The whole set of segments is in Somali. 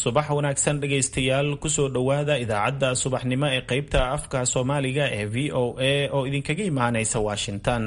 subax wanaagsan dhegaystayaal kusoo dhowaada idaacadda subaxnimo ee qaybta afka soomaaliga ee v o a oo idinkaga imaanaysa washington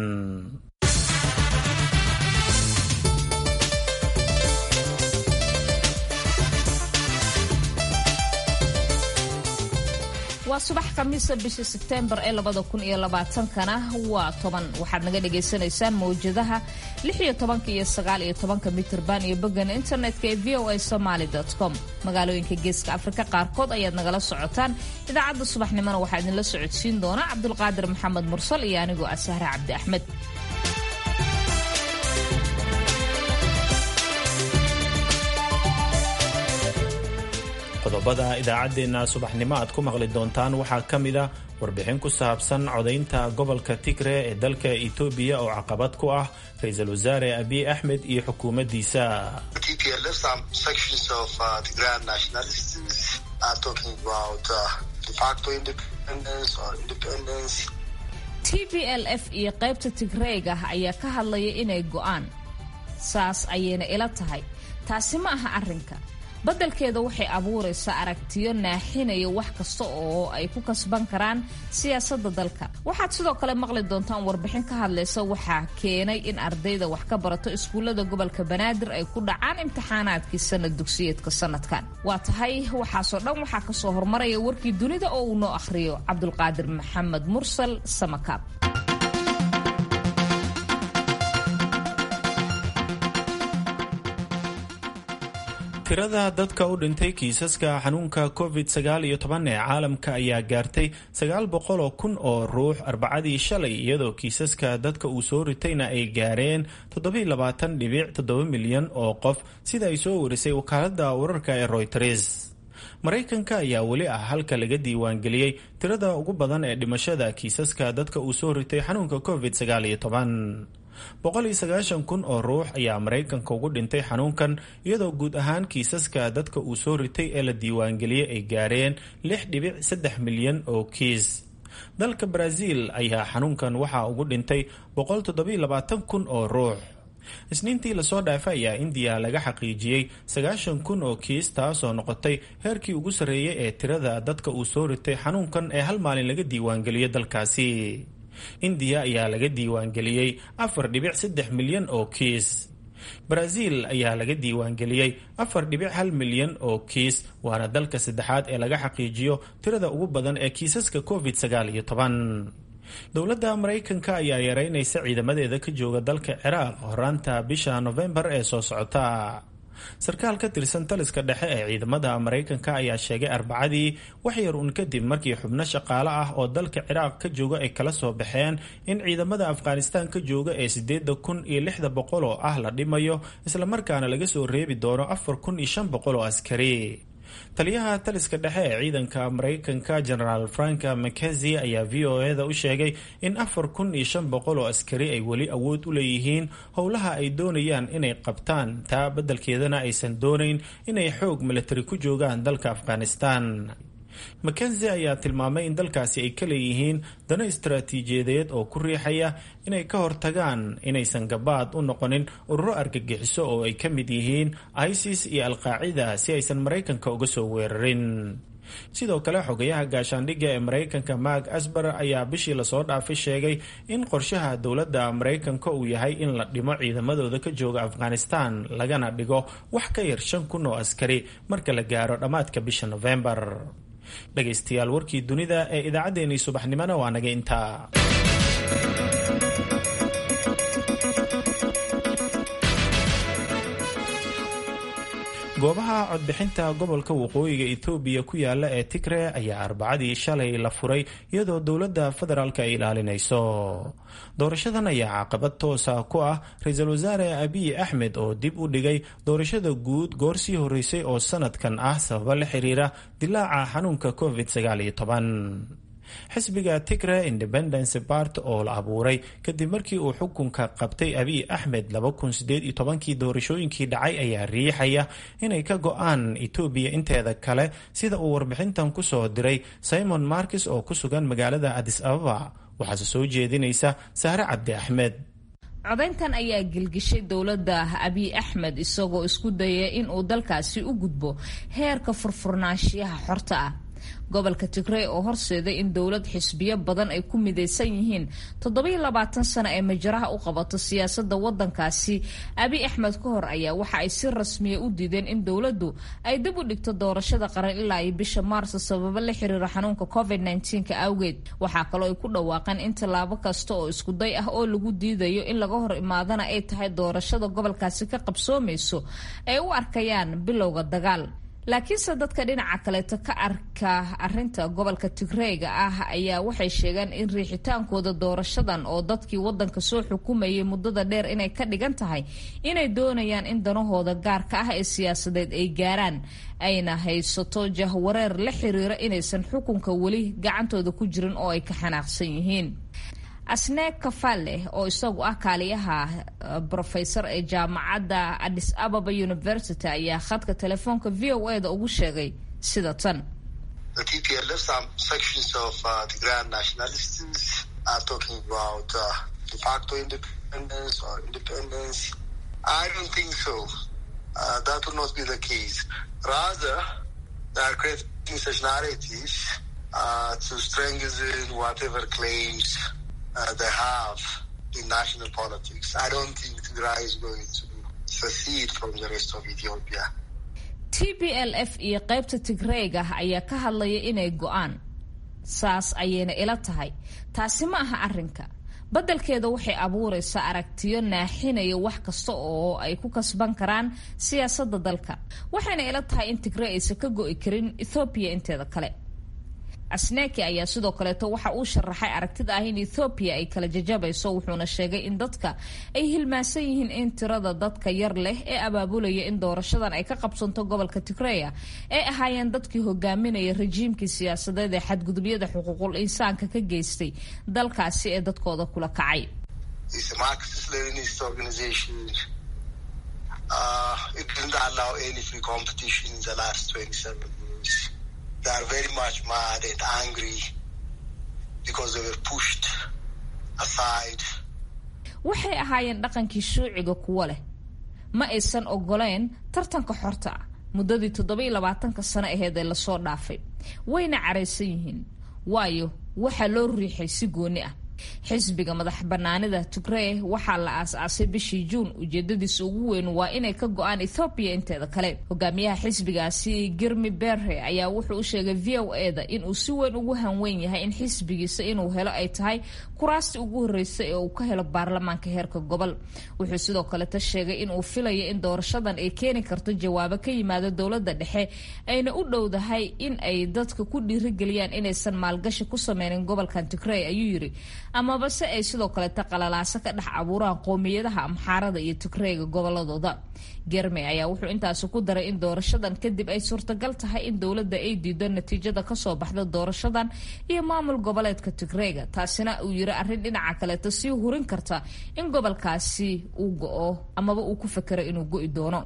waa subax khamiisa bisha sebteembar ee labada kun iyo labaatankana waa toban waxaad naga dhagaysanaysaan mawjadaha lix iyo tobanka iyo sagaal iyo tobanka mitirban iyo boggan internetka ee v o a somaly com magaalooyinka geeska afrika qaarkood ayaad nagala socotaan idaacadda subaxnimona waxaa idinla socodsiin doona cabdulqaadir maxamed mursal iyo anigoo ah sahre cabdi axmed qodobada idaacaddeenna subaxnimo aad ku maqli doontaan waxaa ka mid a warbixin ku saabsan codaynta gobolka tigre ee dalka etoobiya oo caqabad ku ah ra-iisul wasaare abiy axmed iyo xukuumaddiisa t b l f iyo qaybta tigreega ayaa ka hadlaya inay go'aan saas ayayna ila tahay taasi ma aha arrinka badalkeeda waxay abuuraysaa aragtiyo naaxinaya wax kasta oo ay ku kasban karaan siyaasadda dalka waxaad sidoo kale maqli doontaan warbixin ka hadlaysa waxaa keenay in ardayda wax ka barato iskuullada gobolka banaadir ay ku dhacaan imtixaanaadkii sanad dugsiyeedka sanadkan waa tahay waxaasoo dhan waxaa kasoo hormaraya warkii dunida oo uu noo akhriyo cabdulqaadir maxamed mursal samakaab tirada dadka u dhintay kiisaska xanuunka covid sagaal iyo toban ee caalamka ayaa gaartay sagaal boqol oo kun oo ruux arbacadii shalay iyadoo kiisaska dadka uu soo ritayna ay gaareen toddobiy labaatan dhibic toddoba milyan oo qof sida ay soo warisay wakaaladda wararka ee royters maraykanka ayaa weli ah halka laga diiwaangeliyey tirada ugu badan ee dhimashada kiisaska dadka uu soo ritay xanuunka covid sagaal iyo toban boqol iyo sagaashan kun oo ruux ayaa maraykanka ugu dhintay xanuunkan iyadoo guud ahaan kiisaska dadka uu soo ritay ee la diiwaangeliyey ay gaareen lix dhibic saddex milyan oo kiis dalka baraaziil ayaa xanuunkan waxaa ugu dhintay boqol toddobiy labaatan kun oo ruux isniintii lasoo dhaafay ayaa indiya laga xaqiijiyey sagaashan kun oo kiis taasoo noqotay heerkii ugu sarreeyay ee tirada dadka uu soo ritay xanuunkan ee hal maalin laga diiwaangeliyo dalkaasi indiya ayaa laga diiwaangeliyey afar dhibic saddex milyan oo kiis baraaziil ayaa laga diiwaangeliyey afar dhibic hal milyan oo kiis waana dalka saddexaad ee laga xaqiijiyo tirada ugu badan ee kiisaska covid sagaal iyo toban dowladda maraykanka ayaa yareynaysa ciidamadeeda ka jooga dalka ciraaq horaanta bisha nofembar ee soo socota sarkaal ka tirsan taliska dhexe ee ciidamada maraykanka ayaa sheegay arbacadii wax yar uun kadib markii xubno shaqaale ah oo dalka ciraaq ka jooga ay kala soo baxeen in ciidamada afghanistaan ka jooga ee sideeda kun iyo lixda boqol oo ah la dhimayo islamarkaana laga soo reebi doono afar kun iyo shan boqol oo askari taliyaha taliska dhexe ee ciidanka maraykanka genaraal frank mckenzie ayaa v o e da u sheegay in afar kun iyo shan boqol oo askari ay weli awood u leeyihiin howlaha ay doonayaan inay qabtaan taa beddelkeedana aysan doonayn inay xoog milatari ku joogaan dalka afghanistan mackenzie ayaa tilmaamay in dalkaasi ay ka leeyihiin dano istaraatiijiyadeed oo ku riixaya inay ka hortagaan inaysan gabaad u noqonin ururo argagixiso oo ay ka mid yihiin isis iyo alqaacida si aysan maraykanka uga soo weerarin sidoo kale xogayaha gaashaandhigga ee maraykanka mark asbar ayaa bishii lasoo dhaafay sheegay in qorshaha dowladda maraykanka uu yahay in la dhimo ciidamadooda ka jooga afghanistan lagana dhigo wax ka yar shan kun oo askari marka la gaaro dhammaadka bisha nofembar dhegaystayaal warkii dunida ee idaacaddeenii subaxnimona waa naga intaa goobaha codbixinta gobolka waqooyiga etoobiya ku yaala ee tigre ayaa arbacadii shalay la furay iyadoo dowladda federaalk ay ilaalinayso doorashadan ayaa caqabad toosa ku ah ra-iisul wasaare abiy axmed oo dib u dhigay doorashada guud goor sii horeysay oo sanadkan ah sababo la xiriira dilaaca xanuunka covid sagaal iyo toban xisbiga tigre independence bart oo la abuuray kadib markii uu xukunka qabtay abiy axmed kii doorashooyinkii dhacay ayaa riixaya inay ka go-aan etoobiya inteeda kale sida uu warbixintan ku soo diray simon markis oo ku sugan magaalada adis ababa waxaase soo jeedinaysa sahre cabdi axmed codayntan ayaa gelgishay dowladda abiy axmed isagoo isku dayay in uu dalkaasi u gudbo heerka furfurnaanshiyaha xorta ah gobolka tigrey oo horseeday in dowlad xisbiyo badan ay ku midaysan yihiin toddobiyo labaatan sano ee majaraha u qabato siyaasadda waddankaasi abiy axmed ka hor ayaa waxa ay si rasmiya u diideen in dowladdu ay dib u dhigto doorashada qaran ilaa iyo bisha maarso sababo la xiriira xanuunka covid nka awgeed waxaa kaloo ay ku dhawaaqeen in tallaabo kasta oo iskuday ah oo lagu diidayo in laga hor imaadana ay tahay doorashada gobolkaasi ka qabsoomayso ay u arkayaan bilowga dagaal laakiinse dadka dhinaca kaleeto ka arka arinta gobolka tigreega ah ayaa waxay sheegeen in riixitaankooda doorashadan oo dadkii wadanka soo xukumayay muddada dheer inay ka dhigan tahay inay doonayaan in danahooda gaarka ah ee siyaasadeed ay gaaraan ayna haysato jahwareer la xiriira inaysan xukunka weli gacantooda ku jirin oo ay ka xanaaqsan yihiin asne kafale oo isagu ah kaaliyaha brofesor ee jaamacadda adis ababa university ayaa khadka telefoonka v o e da ugu sheegay sida tan uh, they have in national politics. I don't think Tigray is going to secede from the rest of Ethiopia. t b l f iyo qaybta tigreega ayaa ka hadlaya inay go-aan saas ayayna ila tahay taasi ma aha arrinka beddelkeeda waxay abuuraysaa aragtiyo naaxinaya wax kasta oo ay ku kasban karaan siyaasadda dalka waxayna ila tahay in tigrey aysan ka go-i karin ethoobiya inteeda kale asneki ayaa sidoo kaleeto waxa uu sharaxay aragtida ah in ethoobiya ay kala jajabayso wuxuuna sheegay in dadka ay hilmaansan yihiin in tirada dadka yar leh ee abaabulaya in doorashadan ay ka qabsanto gobolka tigreya ay ahaayeen dadkii hogaaminaya rajiimkii siyaasadeed ee xadgudubyada xuquuqul insaanka ka geystay dalkaasi ee dadkooda kula kacay they are very much mad and angry because they were pushed aside. waxay ahaayeen dhaqankii shuuciga kuwo leh ma aysan ogoleen tartanka xorta ah muddadii toddobiyo labaatanka sano aheed ee lasoo dhaafay wayna caraysan yihiin waayo waxaa loo riixay si gooni ah xisbiga madax banaanida tigrey waxaa la aas-aasay bishii juun ujeedadiisa ugu weyn waa inay ka go-aan ethoobiya inteeda kale hogaamiyaha xisbigaasi girmi berre ayaa wuxuu u sheegay v o e da inuu si weyn ugu hanweyn yahay in xisbigiisa inuu helo ay tahay kuraasti ugu horreysa ee uu ka helo baarlamaanka heerka gobol wuxuu sidoo kaleta sheegay inuu filayo in doorashadan ay keeni karto jawaabo ka yimaada dowladda dhexe ayna u dhowdahay in ay dadka ku dhiirigeliyaan inaysan maalgashi ku sameynin gobolkan tigrey ayuu yiri amaba se ay sidoo kaleeta qalalaaso ka dhex abuuraan qoomiyadaha amxaarada iyo tigreyga goboladooda germey ayaa wuxuu intaasi ku daray in doorashadan kadib ay suurtagal tahay in dowladda ay diido natiijada kasoo baxda doorashadan iyo maamul goboleedka tigreyga taasina uu yiri arrin dhinaca kaleeta sii hurin karta in gobolkaasi uu go-o amaba uu ku fakero inuu go-i doono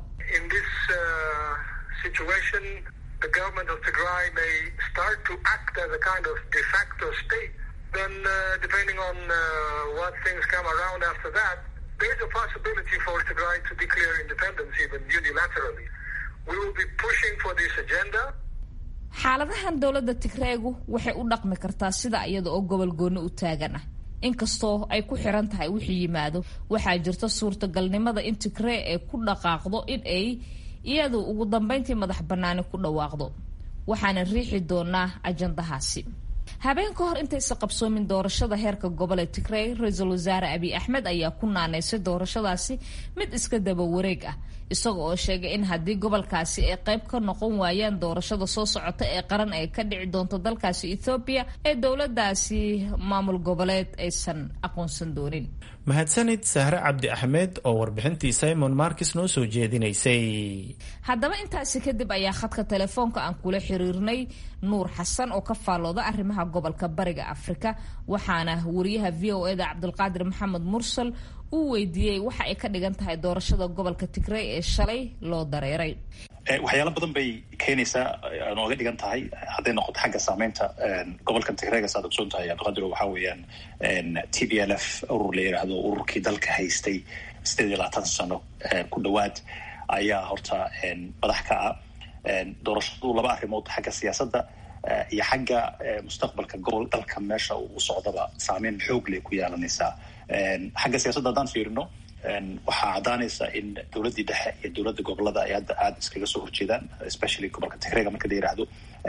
then uh, depending on uh, what things come around after that, there is a possibility for Tigray to declare independence even unilaterally. We will be pushing for this agenda. xaaladahan dowladda tigreegu waxay u dhaqmi kartaa sida iyada oo gobol gooni u taagan ah inkastoo ay ku xiran tahay wixii yimaado waxaa jirta suurtagalnimada in tigree ay ku dhaqaaqdo in ay iyadu ugu dambeyntii madax bannaani ku dhawaaqdo waxaana riixi doonaa ajandahaasi habeen ka hor intaysa qabsoomin doorashada heerka gobol ee tigrey ra-iisul wasaare abiy axmed ayaa ku naanaysay doorashadaasi mid iska daba wareeg ah isaga oo sheegay in haddii gobolkaasi ay qayb ka noqon waayaan doorashada soo socota ee qaran ay ka dhici doonto dalkaasi ethoobiya ee dowladaasi maamul goboleed aysan aqoonsan doonin mahadsanid sahre cabdi axmed oo warbixintii simon markis noo soo jeedinaysay haddaba intaasi kadib ayaa khadka telefoonka aan kula xiriirnay nuur xasan oo ka faallooda arrimaha gobolka bariga afrika waxaana wariyaha v o e da cabdulqaadir maxamed mursal uu weydiiyey waxa ay ka dhigan tahay doorashada gobolka tigrey ee shalay loo dareeray waxyaalo badan bay keenaysaa nooga dhigan tahay hadday noqoto xagga saameynta gobolkan tigreega saad ogsoon tahay abdiqadiro waxaa weeyaan t b l f urur la yidhaahdo ururkii dalka haystay sideed iyo labaatan sano ku dhowaad ayaa horta madax ka ah doorashadu laba arrimood xagga siyaasadda iyo xagga mustaqbalka gobol dalka meesha uu socdaba saameyn xoog leh ku yeelanaysaa xagga siyaasadda haddaan fiirino waxaa caddaanaysa in dowladdii dhexe iyo dowladda gobolada ay hadda aada iskaga soo horjeedaan especially gobolka tigreega marka la yidhaahdo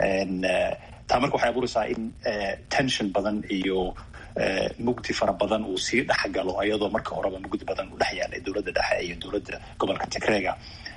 taa marka waxay abuuraysaa in tension badan iyo mugdi fara badan uu sii dhexgalo iyadoo marka horeba mugdi badan u dhex yaalay dowladda dhexe iyo dowladda gobolka tigreega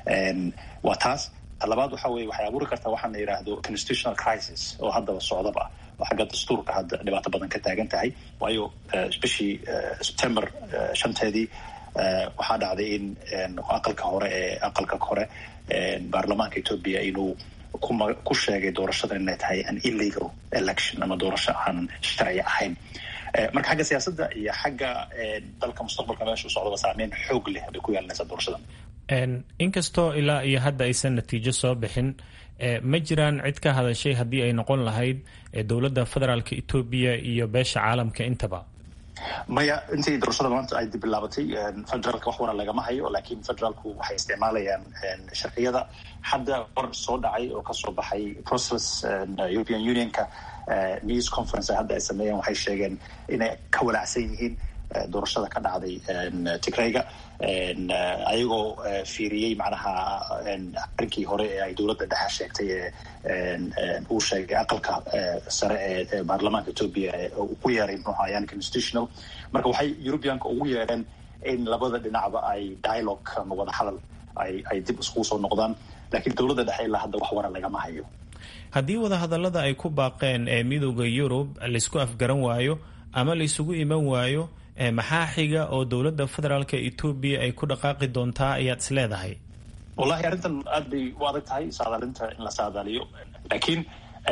waa taas talabaad waxa weye waxay abuuri kartaa waxaan la yidhaahdo constitutional crisis oo haddaba socdaba oo xagga dastuurka hadda dhibaato badan ka taagan tahay waayo bishii september shanteedii waxaa dhacday in aqalka hore ee aqalka hore baarlamaanka ethoobia inuu kuma ku sheegay doorashada inay tahay an illegal election ama doorasho aan sharci ahayn marka xagga siyaasadda iyo xagga dalka mustaqbalka meesha u socdaba saameyn xoog leh bay ku yeelanaysaa doorashadan inkastoo ilaa iyo hadda aysan natiijo soo bixin ma jiraan cid ka hadashay haddii ay noqon lahayd dowladda federaalka etoobiya iyo beesha caalamka intaba maya intii doorashada maanta ay bilaabatay federaalka wax wara lagama hayo laakiin federaalku waxay isticmaalayaan sharciyada hadda war soo dhacay oo kasoo baxay process european unionka news conference hadda ay sameeyeen waxay sheegeen inay ka walaacsan yihiin doorashada ka dhacday tigrayga ayagoo fiiriyey macnaha arrinkii hore ee ay dowladda dhexe sheegtay ee uu sheegay aqalka sare ee baarlamaanka ethoobia ku yeeray muxuu ayaan constitutional marka waxay europeanka ugu yeedheen in labada dhinacba ay dialogue ama wada hadal ay ay dib iskugu soo noqdaan laakiin dowladda dhexe ilaa hadda wax wara lagama hayo haddii wadahadallada ay ku baaqeen ee midooda yurub laysku afgaran waayo ama laysugu iman waayo maxaa xiga oo dowladda federaalka etoobiya ay ku dhaqaaqi doontaa ayaad is leedahay wallahi arrintan aad bay u adag tahay saadaalinta in la saadaaliyo laakiin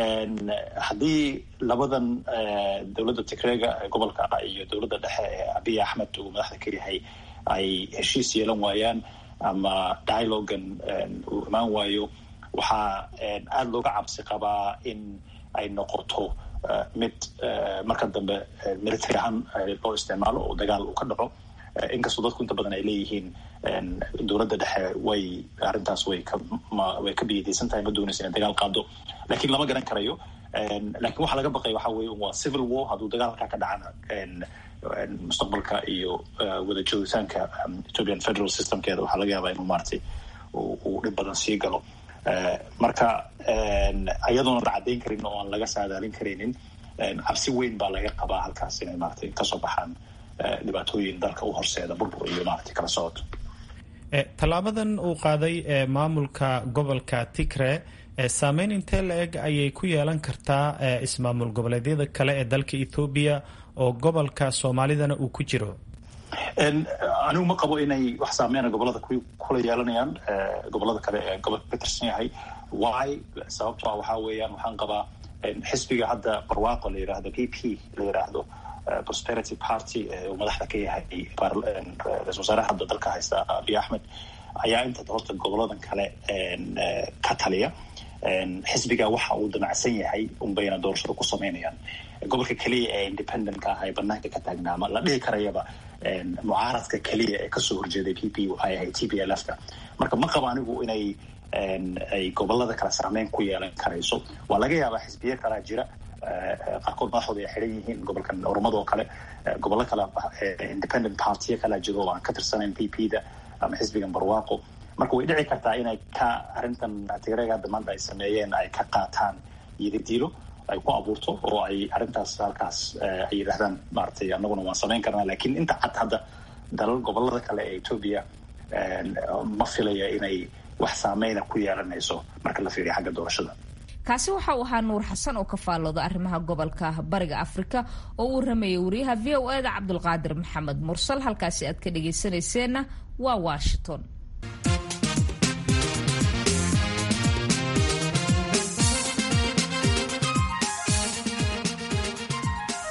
haddii labadan dowladda tigreega gobolka iyo dowladda dhexe ee abiy axmed uu madaxda ka yahay ay heshiis yeelan waayaan ama dialogan uu imaan waayo waxaa aada looga cabsi qabaa in ay noqoto mid marka dambe military ahaan loo isticmaalo oo dagaal uu ka dhaco inkastoo dadku inta badan ay leeyihiin dowladda dhexe way arrintaas way ka way ka biyadaysan tahay ma doonaysa inay dagaal qaado lakiin lama garan karayo lakiin waxaa laga baqaya waxa weye waa civil war hadduu dagaalkaa ka dhacana mustaqbalka iyo wada joogitaanka ethiopian federal systemkeeda waxaa laga yaabaa inuu maaragtay uu dhib badan sii galo marka iyadoona la caddayn karin oo aan laga saadaalin karaynin cabsi weyn baa laga qabaa halkaas inay maratay kasoo baxaan dhibaatooyin dalka u horseeda burbur iyo maratay kala socod tallaabadan uu qaaday maamulka gobolka tigre saameyn intee la-eg ayay ku yeelan kartaa ismaamul goboleedyada kale ee dalka ethoobiya oo gobolka soomaalidana uu ku jiro anigu ma qabo inay wax saameyna gobolada kula yeelanayaan gobolada kale ee gobolka ka tirsan yahay why sababto a waxaa weeyaan waxaan qabaa xisbiga hadda barwaaqo la yidhaahdo p p la yidhaahdo prosperity party uu madaxda ka yahay ra-isul wasaaraha hadda dalka haysta abiy axmed ayaa inta horta goboladan kale ka taliya xisbiga waxa uu damacsan yahay unbayna doorashada ku sameynayaan gobolka keliya ee independentka ah ee banaanka ka taagnaa ama la dhihi karayaba mucaaradka keliya ee kasoo horjeeday p p waxay ahayd t p l f ka marka ma qabo anigu inay ay gobolada kale saameyn ku yeelan karayso waa laga yaabaa xisbiye kalaa jira qaarkood madaxooda ay xiran yihiin gobolkan ormado kale gobollo kale independent partiya kalaa jiro oo aan ka tirsanayn p p da ama xisbigan barwaaqo marka way dhici kartaa inay ka arrintan tigreega hadda maanta ay sameeyeen ay ka qaataan yidadiilo ay ku abuurto oo ay arrintaas halkaas ay yidhahdaan maaragtay annaguna waan samayn karnaa lakiin inta cad hadda dalal gobolada kale ee etoobiya ma filaya inay wax saameyna ku yeelanayso marka la fiiriyo xagga doorashada kaasi waxa uu ahaa nuur xasan oo ka faallooda arrimaha gobolka bariga afrika oo uu rameeyay wariyaha v o e da cabdulqaadir maxamed mursal halkaasi aad ka dhagaysanayseena waa washington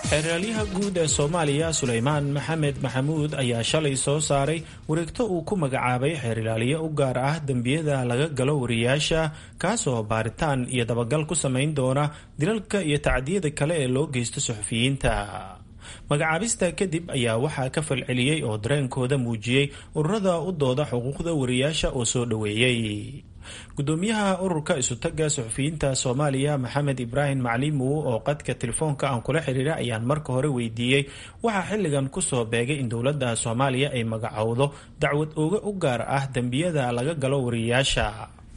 xeeraalyaha guud ee soomaaliya sulaymaan maxamed maxamuud ayaa shalay soo saaray wareegto uu ku magacaabay xeerilaaliye u gaar ah dembiyada laga galo wariyaasha kaasoo baaritaan iyo dabagal ku samayn doona dilalka iyo tacdiyada kale ee loo geysto suxufiyiinta magacaabista kadib ayaa waxaa ka falceliyey oo dareenkooda muujiyey ururada u dooda xuquuqda wariyaasha oo soo dhoweeyey gudoomiyaha ururka isutaga suxufiyiinta soomaaliya maxamed ibraahim macliimow oo qadka telefoonka aan kula xiriira ayaan marka hore weydiiyey waxaa xilligan kusoo beegay in dowladda soomaaliya ay magacowdo dacwad ooga u gaar ah dembiyada laga galo wariyaasha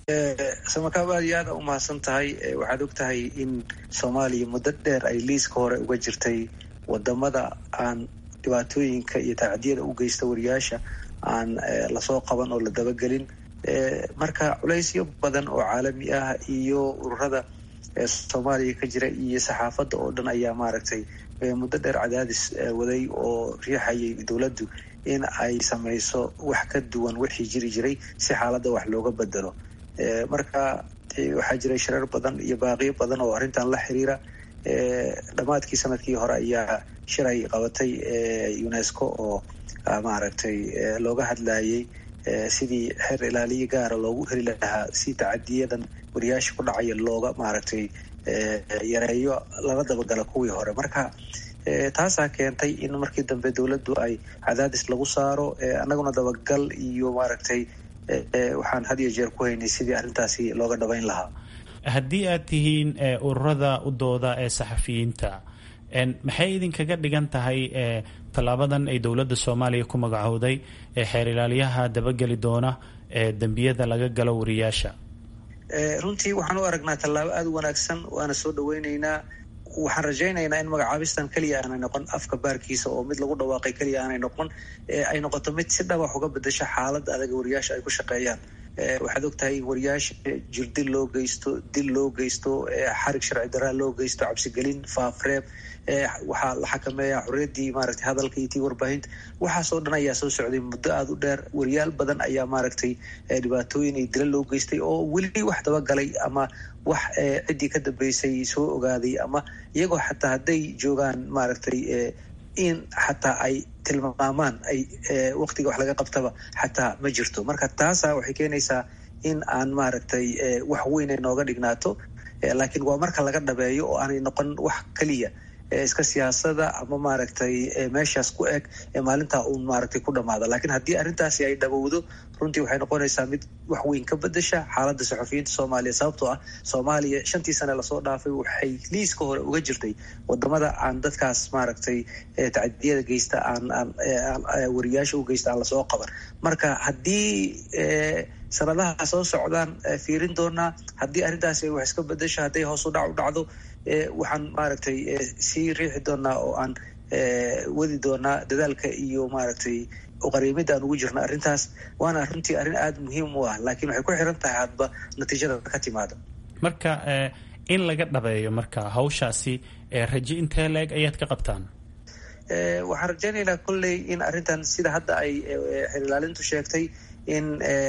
samakaab aad iyo aada u mahadsan tahay waxaad og tahay in soomaaliya muddo dheer ay liiska hore uga jirtay wadamada aan dhibaatooyinka iyo tacdiyada u geysta wariyaasha aan lasoo qaban oo la dabagelin marka culaysyo badan oo caalami ah iyo ururada soomaaliya ka jira iyo saxaafadda oo dhan ayaa maaragtay muddo dheer cadaadis waday oo riixayay dowladdu in ay samayso wax ka duwan wixii jiri jiray si xaaladda wax looga bedelo marka waxaa jiray shareer badan iyo baaqiyo badan oo arrintan la xiriira dhammaadkii sanadkii hore ayaa shiray qabatay unesco oo maaragtay looga hadlayay sidii xeer ilaaliye gaara loogu heli lahaa si tacadiyadan wariyaasha ku dhacaya looga maaragtay yareeyo lala dabagala kuwii hore marka taasaa keentay in markii dambe dowladdu ay cadaadis lagu saaro annaguna dabagal iyo maaragtay waxaan had iyo jeer ku haynay sidii arrintaasi looga dhabayn lahaa haddii aad tihiin ururada u dooda ee saxafiyiinta maxay idinkaga dhigan tahay tallaabadan ay dowladda soomaaliya ku magacowday ee xeer ilaaliyaha dabageli doona ee dembiyada laga galo wariyaasha runtii waxaan u aragnaa tallaabo aada u wanaagsan waana soo dhaweyneynaa waxaan rajaynaynaa in magacaabistan keliya aanay noqon afka baarkiisa oo mid lagu dhawaaqay keliya aanay noqon ay noqoto mid si dhaba wax uga bedasho xaaladda adaga wariyaasha ay ku shaqeeyaan waxaad og tahay wariyaasha jirdil loo geysto dil loo geysto xarig sharci daraa loo geysto cabsigelin faafreeb waxaa la xakameeyaa xorriyaddii maaragtay hadalka iyo tii warbaahinta waxaasoo dhan ayaa soo socday muddo aada u dheer wariyaal badan ayaa maaragtay dhibaatooyin iyo dila loo geystay oo weli wax dabagalay ama wax ciddii ka dambeysay soo ogaaday ama iyagoo xataa hadday joogaan maaragtay in xataa ay tilmaamaan ay waqtiga wax laga qabtaba xataa ma jirto marka taasa waxay keenaysaa in aan maaragtay wax weyn ay nooga dhignaato laakiin waa marka laga dhabeeyo oo aanay noqon wax keliya iska siyaasada ama maaragtay meeshaas ku eg maalintaa uun maaragtay ku dhamaada laakiin haddii arrintaasi ay dhabowdo runtii waxay noqonaysaa mid wax weyn ka bedasha xaaladda saxufiyiinta soomaaliya sababtoo ah soomaaliya shantii sane lasoo dhaafay waxay liiska hore uga jirtay wadamada aan dadkaas maaragtay tacadiyada geysta aan aan wariyaasha u geysta aan lasoo qaban marka haddii sanadaha soo socdaan fiirin doonaa haddii arrintaasi ay wax iska bedasho hadday hoos u dhac u dhacdo waxaan maaragtay sii riixi doonaa oo aan wadi doonaa dadaalka iyo maaragtay uqariimida aan ugu jirno arrintaas waana runtii arrin aada muhiim u ah laakiin waxay ku xiran tahay hadba natiijada ka timaada marka in laga dhabeeyo marka hawshaasi raje intee leeg ayaad ka qabtaan waxaan rajaynaynaa kolley in arrintan sida hadda ay xeer ilaalintu sheegtay in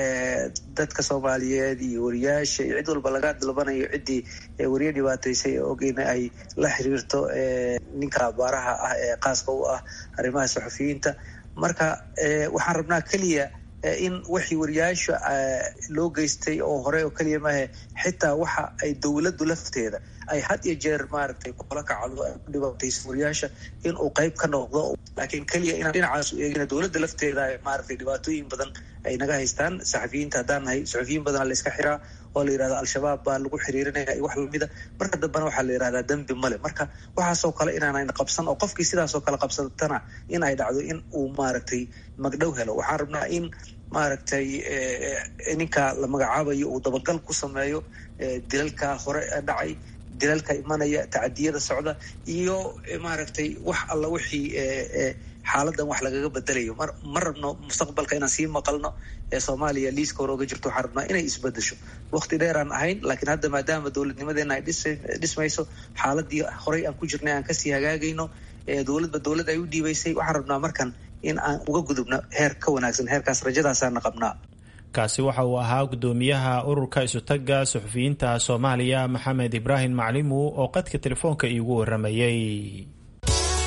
dadka soomaaliyeed iyo wariyaasha iyo cid walba laga dalbanayo ciddii wariye dhibaataysay ee ogeyna ay la xiriirto ninka baaraha ah ee qaaska u ah arrimaha saxufiyiinta marka waxaan rabnaa keliya in wixii wariyaasha loo geystay oo hore oo keliya maahe xitaa waxa ay dowladdu lafteeda ay had iyo jeer maaragtay kula kacdo ay ku dhibaatayso wariyaasha in uu qayb ka noqdo laakiin keliya inaan dhinacaas u eegina dowladda lafteeda maaragtay dhibaatooyin badan ay naga haystaan saxafiyiinta haddaan nahay saxufiyiin badana la iska xiraa oo la yidhahda al-shabaab baa lagu xiriirinaya iyo wax lamida marka dambena waxaa la yidhahdaa dembi male marka waxaasoo kale inaanayna qabsan oo qofkii sidaasoo kale qabsatana in ay dhacdo in uu maaragtay magdhow helo waxaan rabnaa in maaragtay ninka la magacaabayo uu dabagal ku sameeyo dilalka hore dhacay dilalka imanaya tacadiyada socda iyo maaragtay wax alla wixii xaaladan wax lagaga bedelayo ma rabno mustaqbalka inaan sii maqalno ee soomaaliya liiska hore oga jirto waxaan rabnaa inay isbedesho waqti dheer aan ahayn laakiin hadda maadaama dowladnimadeena ay dhismayso xaaladii horey aan ku jirnay aan kasii hagaagayno dowladba dowlad ay u dhiibaysay waxaan rabnaa markan in aan uga gudubno heer ka wanaagsan heerkaas rajadaasaana qabnaa kaasi waxa uu ahaa gudoomiyaha ururka isutaga suxufiyiinta soomaaliya maxamed ibraahim maclimu oo qadka telefoonka iigu waramayey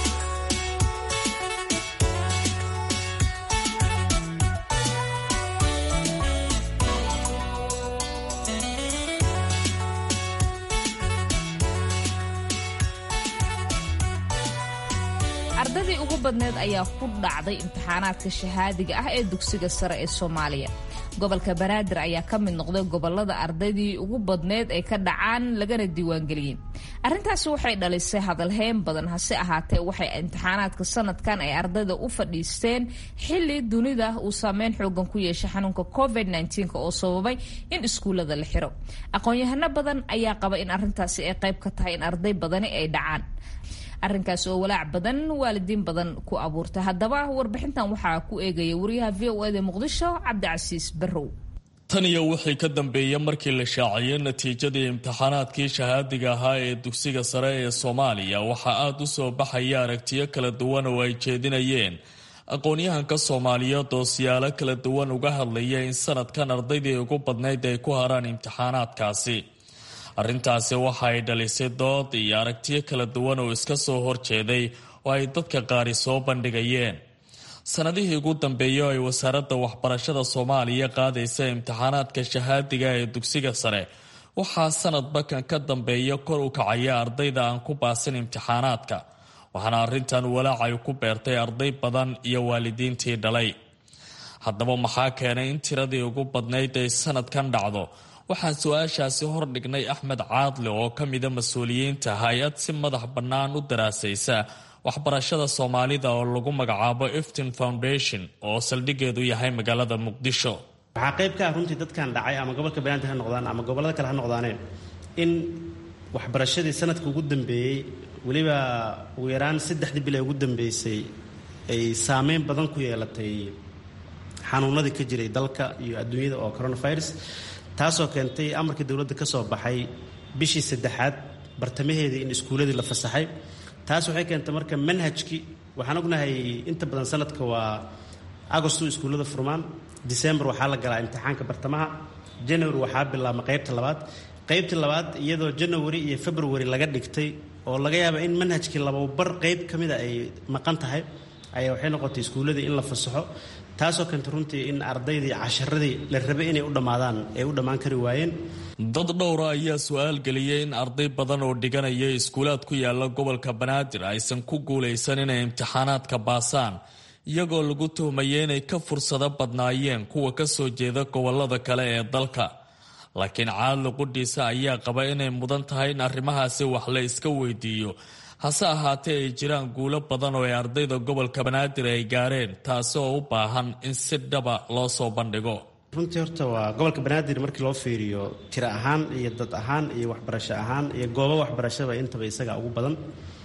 ardadii ugu badneed ayaa ku dhacday imtixaanaadka shahaadiga ah ee dugsiga sare ee soomaaliya gobolka banaadir ayaa ka mid noqday gobolada ardaydii ugu badneed ay ka dhacaan lagana diiwaangeliyey arrintaasi waxay dhalisay hadalheyn badan hase ahaatee waxay imtixaanaadka sanadkan ay ardayda u fadhiisteen xili dunida uu saameyn xoogan ku yeeshay xanuunka covid oo sababay in iskuullada la xiro aqoon-yahano badan ayaa qaba in arrintaasi ay qayb ka tahay in arday badani ay dhacaan arrinkaas oo walaac badan waalidiin badan ku abuurta haddaba warbixintan waxaa ku eegaya wariyaha v o eda muqdisho cabdicasiis barrow tan iyo wixii ka dambeeyey markii la shaaciyey natiijadii imtixaanaadkii shahaadiga ahaa ee dugsiga sare ee soomaaliya waxaa aada u soo baxaya aragtiyo kala duwan oo ay jeedinayeen aqoon-yahanka soomaaliyeed oo siyaalo kala duwan uga hadlaya in sanadkan ardaydii ugu badnayd ay ku haraan imtixaanaadkaasi arrintaasi waxa ay dhalisay dood iyo aragtiyo kala duwan oo iska soo horjeeday oo ay dadka qaari soo bandhigayeen sanadihii ugu dambeeyey oo ay wasaaradda waxbarashada soomaaliya qaadaysa imtixaanaadka shahaadiga ee dugsiga sare waxaa sanadba kan ka dambeeya kor u kacaya ardayda aan ku baasin imtixaanaadka waxaana arrintan walaacay ku beertay arday badan iyo waalidiintii dhalay haddaba maxaa keenay in tiradii ugu badnayd ay sanadkan dhacdo waxaan su-aashaasi hordhignay axmed caadle oo ka mida mas-uuliyiinta hay-ad si madax bannaan u daraasaysa waxbarashada soomaalida oo lagu magacaabo eftin foundation oo saldhigeedu yahay magaalada muqdisho waxaa qayb ka ah runtii dadkan dhacay ama gobolka banaadir ha noqdaan ama gobollada kale ha noqdaaneen in waxbarashadii sanadka ugu dambeeyey weliba ugu yaraan saddexdii bil ee ugu dambeysay ay saameyn badan ku yeelatay xanuunadii ka jiray dalka iyo adduunyada oo coronavirus taasoo keentay amarkii dowladda ka soo baxay bishii saddexaad bartamaheedii in iskuulladii la fasaxay taas waxay keentay marka manhajkii waxaan ognahay inta badan sanadka waa agostu iskuullada furmaan december waxaa la galaa imtixaanka bartamaha january waxaa bilaabma qaybta labaad qaybtii labaad iyadoo january iyo february laga dhigtay oo laga yaaba in manhajkii lababar qayb ka mida ay maqan tahay ayaa waxay noqotay iskuulladii in la fasaxo taasoo keentay runtii in ardaydii casharadii la rabay inay u dhammaadaan ay u dhammaan kari waayeen dad dhowra ayaa su-aal geliyey in arday badan oo dhiganaya iskuulaad ku yaala gobolka banaadir aysan ku guulaysan inay imtixaanaadka baasaan iyagoo lagu tuhmayay inay ka fursado badnaayeen kuwa ka soo jeeda gobolada kale ee dalka laakiin caadli qudhiisa ayaa qaba inay mudan tahay in arrimahaasi wax la iska weydiiyo hase ahaatee ay jiraan guulo badan oo ay ardayda gobolka banaadir ay gaareen taasi oo u baahan in si dhaba loo soo bandhigo runtii horta waa gobolka banaadir markii loo fiiriyo tiro ahaan iyo dad ahaan iyo waxbarasho ahaan iyo goobo waxbarashaba intaba isaga ugu badan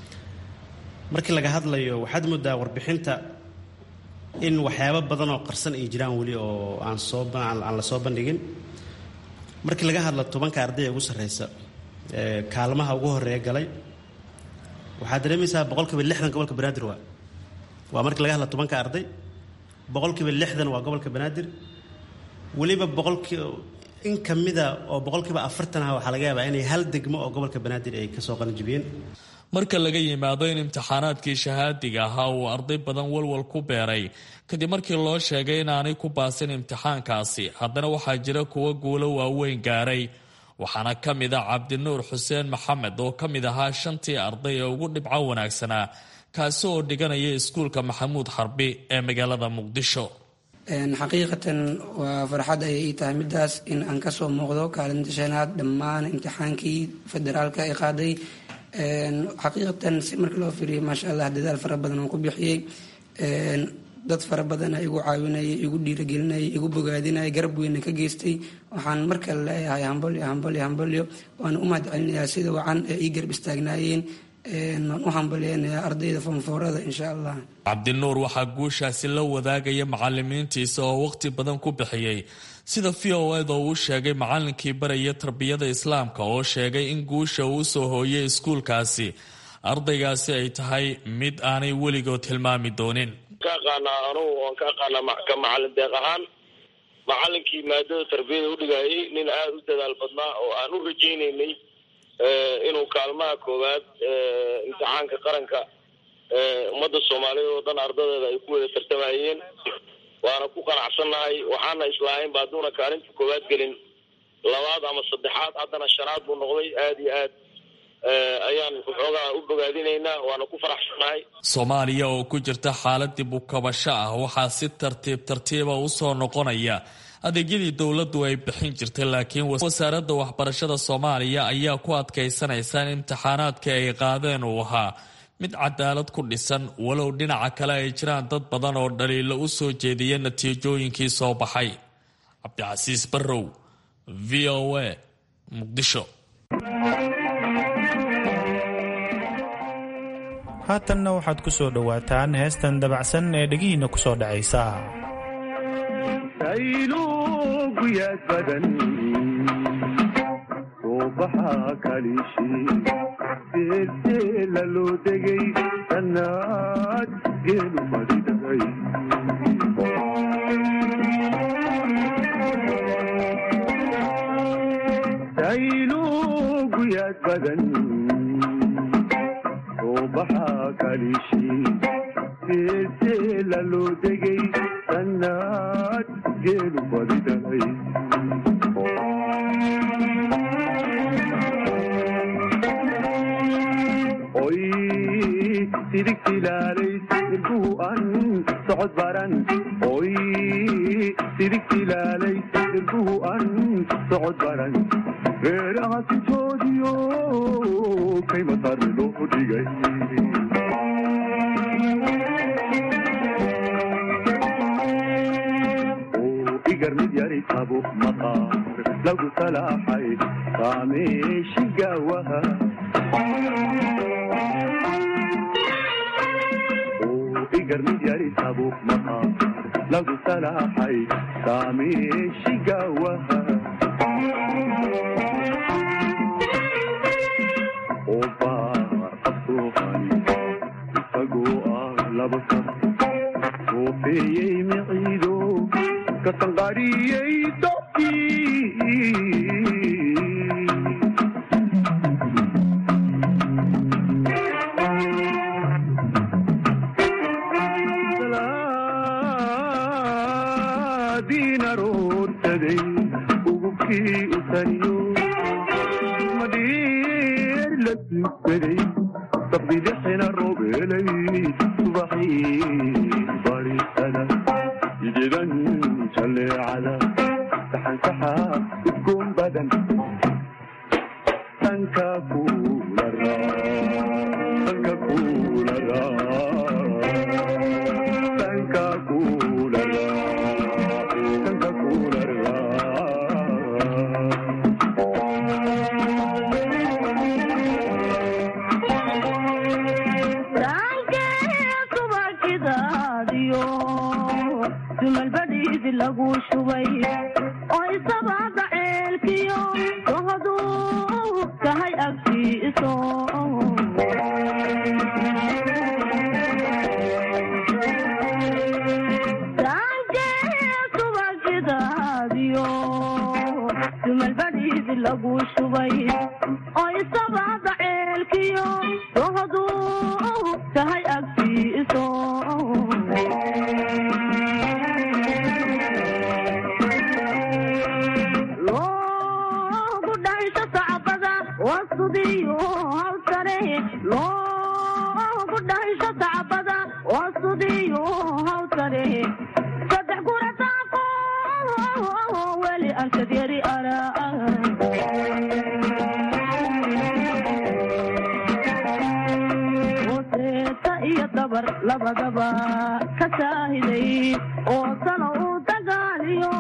markii laga hadlayo waxaad moodaa warbixinta in waxyaabo badan oo qarsan ay jiraan weli oo aan soo aan la soo bandhigin markii laga hadlo tobanka ardayda ugu sarreysa ee kaalmaha ugu horeeya galay waxaad dareemaysaa boqolkiiba lixdan gobolka banaadir waa waa markii laga hadla tobanka arday boqolkiiba lixdan waa gobolka banaadir weliba boqolkii in ka mida oo boqolkiiba afartan ah waxaa laga yaabaa inay hal degmo oo gobolka banaadir ay kasoo qalanjibiyeen marka laga yimaado in imtixaanaadkii shahaadiga ahaa uu arday badan walwal ku beeray kadib markii loo sheegay inaanay ku baasin imtixaankaasi haddana waxaa jira kuwo guulo waaweyn gaaray waxaana ka mid a cabdinuur xuseen maxamed oo ka mid ahaa shantii arday ee ugu dhibco wanaagsanaa kaasi oo dhiganaya iskuulka maxamuud xarbi ee magaalada muqdisho xaqiiqatan waa farxad ayay ii tahay midaas in aan kasoo muuqdo kaalinta shanaad dhammaan imtixaankii federaalka ay qaaday xaqiiqatan si marka loo fiiriyo maasha allah dadaal fara badan oo ku bixiyey dad fara badana igu caawinayay igu dhiiragelinayay igu bogaadinayay garab weyna ka geystay waxaan markale leeyahay hambalyo hambalyo hambalyo waana u mahad celinayaa sida wacan ee ii garab istaagnaayeen waan u hambalyeynayaa ardayda foonfoorada insha allah cabdinuur waxaa guushaasi la wadaagaya macalimiintiisa oo waqti badan ku bixiyey sida v o ed oo uu sheegay macalinkii baraya tarbiyada islaamka oo sheegay in guusha uu soo hooyay iskuulkaasi ardaygaasi ay tahay mid aanay weligood hilmaami doonin ka aqaanaa anugu waan ka aqaanaa ka macalin deeq ahaan macalinkii maadada tarbiyada udhigayay nin aada u dadaal badnaa oo aan u rajaynaynay inuu kaalmaha koowaad imtixaanka qaranka ummadda soomaaliyeed oo dhan ardadeeda ay ku wada tartamayeen waana ku qanacsannahay waxaana islaahayn ba hadduuna kaalinta koowaad gelin labaad ama saddexaad haddana shanaad buu noqday aada iyo aad ayaan waxoogaa u bogaadinaynaa waana ku faraxsanahay soomaaliya oo ku jirta xaalad dib u kabasho ah waxaa si tartiib tartiiba usoo noqonaya adeegyadii dowladdu ay bixin jirtay laakiin wasaaradda waxbarashada soomaaliya ayaa ku adkaysanaysa in imtixaanaadka ay qaadeen uu ahaa mid cadaalad ku dhisan walow dhinaca kale ay jiraan dad badan oo dhaliilo u soo jeediya natiijooyinkii soo baxay cabdicasiis barrow v o a muqdisho haatanna waxaad ku soo dhowaataan heestan dabacsan ee dhegihiinna ku soo dhacaysa sayluguyaad badan suubaxa kalishi seelseela loo degay sannaad geelu fadhiday sayluguyaad badan suubaxa kalishi seelseela loo degay sannaad geelu fadhiday oy sidigtilaalaysa ilbuhu an socod baran oy sidigtilaalaysa ilbuhu an socod baran reeraha sintoodiyo kaymatarni loo dhigay igar mid yari qabo maqaar lagu salaaxay saameeshi gaawaha igar mid yari qabo maqaar lagu salaaxay saameeshi gaawaha oo baar qabsoohani isagoo ah laba sab soofeeyey miciido kasanqariyey dobkii salaadiin aroorsaday ugubkii u taniyo madhiir la tuugsaday sabdilixina roobeelay subaxii barisada idedan jaleecada saxansaxa udgoon badan sanka kulara sanka kulara sanka kulara sanka kulara dumalbadhiidi lagu shubay oo isabaada ceelkiyo sohoduu tahay agtiiso subagidaadiyo dumalbadhiidi lagu shubay oo isabaada ceelkiyo sohoduu tahay agtiiso loogu dhaysho sacbada wasudiyo hawsare loogu dhaysho sacbada wasudiyo hawsare saddex gurataaqo weli arkad yari araa iyo dabar labadaba ka saahiday oo sano u dagaaliyo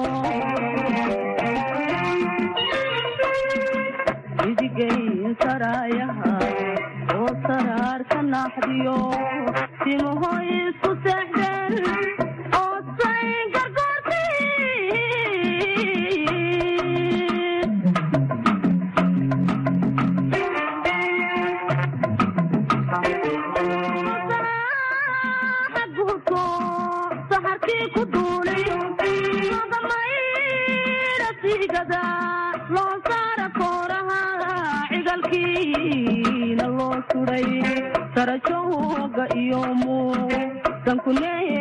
idigayn saraayaha oo saraar ka naaxdiyo timaho isku seexdeen oo say gargoorti guurko saxarkii ku duulay magamayra siigada loo saara kooraha cigalkiina loo suray sarajooga iyo muu dankuneeye